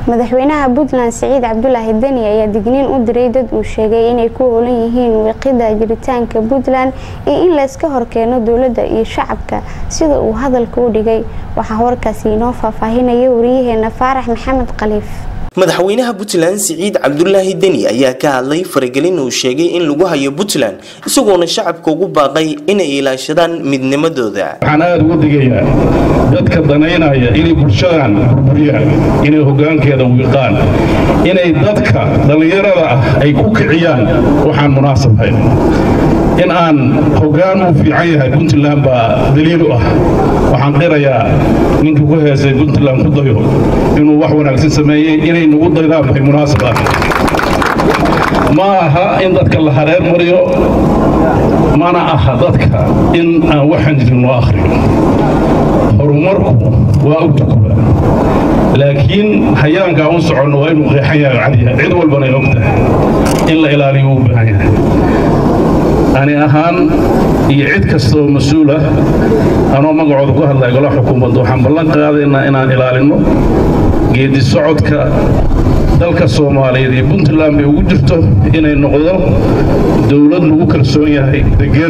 madaxweynaha puntland siciid cabdulaahi deni ayaa digniin u diray dad uu sheegay inay ku howlan yihiin wiiqida jiritaanka puntland iyo in layska horkeeno dowladda iyo shacabka sida uu hadalka u dhigay waxaa warkaasi inoo faahfaahinaya wariyaheena faarax maxamed khaliif madaxweynaha puntland siciid cabdulaahi deni ayaa ka hadlay faragelin uu sheegay in lagu hayo puntland isagoona shacabka ugu baaqay inay ilaashadaan midnimadooda waxaan aada ugu digayaa dadka danaynaya inay bulshadan burburiyaan inay hoggaankeeda wiiqaan inay dadka dhallinyarada ah ay ku kiciyaan waxaan munaasabhayn in aan hoggaan uu fiican yahay puntland baa daliilu ah waxaan qirayaa ninkii ku heesay puntland ku dayo inuu wax wanaagsan sameeyey inay nagu daydaan bay munaasab ah ma aha in dadka la hareer mariyo mana aha dadka in aan waxaan jirin loo akhriyo horumarku waa u tukuba laakiin hayaankaa u soconno waa inuu qeexan yahay cadiya cid walbana ay og tahay in la ilaaliyo u baahan yahay ani ahaan iyo cid kasta oo mas-uula anoo magacooda ku hadlaya gola xukuumadda waxaan ballan qaadaynaa inaan ilaalinno geedi socodka dalka soomaaliyeed iyo puntland bay ugu jirto inay noqdo dowlad lagu kalsoon yahay degan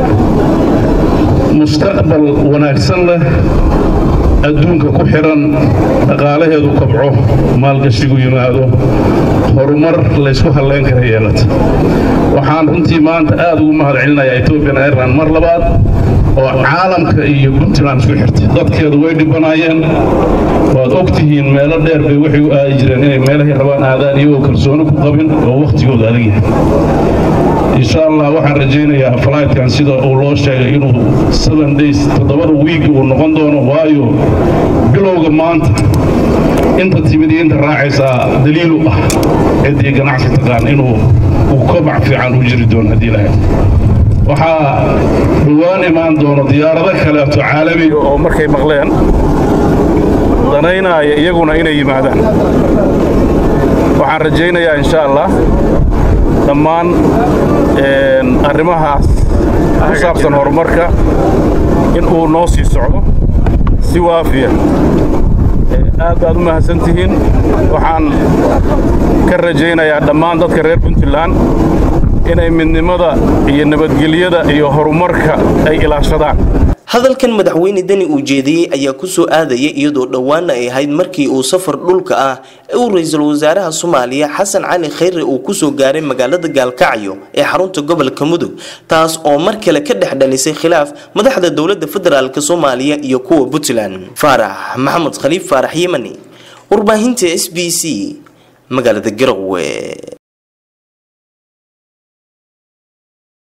mustaqbal wanaagsan leh adduunka ku xidhan dhaqaalaheedu kabco maalgashigu yimaado horumar laysku hallayn kara yeelata waxaan runtii maanta aad ugu mahad celinayaa ethoobian airland mar labaad oo caalamka iyo puntland isku xirtay dadkeedu way dhibanaayeen waad og tihiin meelo dheer bay waxay u aadi jireen inay meelahay rabaan aadaan iyagoo kalsooni ku qabin oo wakhtigooda adag yahay insha allah waxaan rajaynayaa flightkan sida uu loo sheegay inuu seven days toddobada wiig uu noqon doono waayo bilowga maanta inta timid iyo inta raacaysaa daliilu ah ciddii ganacsi taqaan inuu uu kobac fiican u jiri doono haddii lahayd waxaa dhowaan imaan doono diyaarado kaleeto caalamiga oo markay maqleen danaynaya iyaguna inay yimaadaan waxaan rajaynayaa insha allah dhammaan arrimahaas ku saabsan horumarka in uu noo sii socdo si waafiya aad baad u mahadsan tihiin waxaan ka rajaynayaa dhammaan dadka reer puntland inay midnimada iyo nabadgelyada iyo horumarka ay ilaashadaan hadalkan madaxweyne deni uu jeediyey ayaa kusoo aadaya iyadoo dhowaana ay ahayd markii uu safar dhulka ah ee uu ra-iisul wasaaraha soomaaliya xasan cali khayre uu kusoo gaaray magaalada gaalkacyo ee xarunta gobolka mudug taas oo mar kale ka dhex dhalisay khilaaf madaxda dowladda federaalk soomaaliya iyo kuwa puntland faarax maxamed khaliif faarax yemani warbaahinta s b c magaalada garowe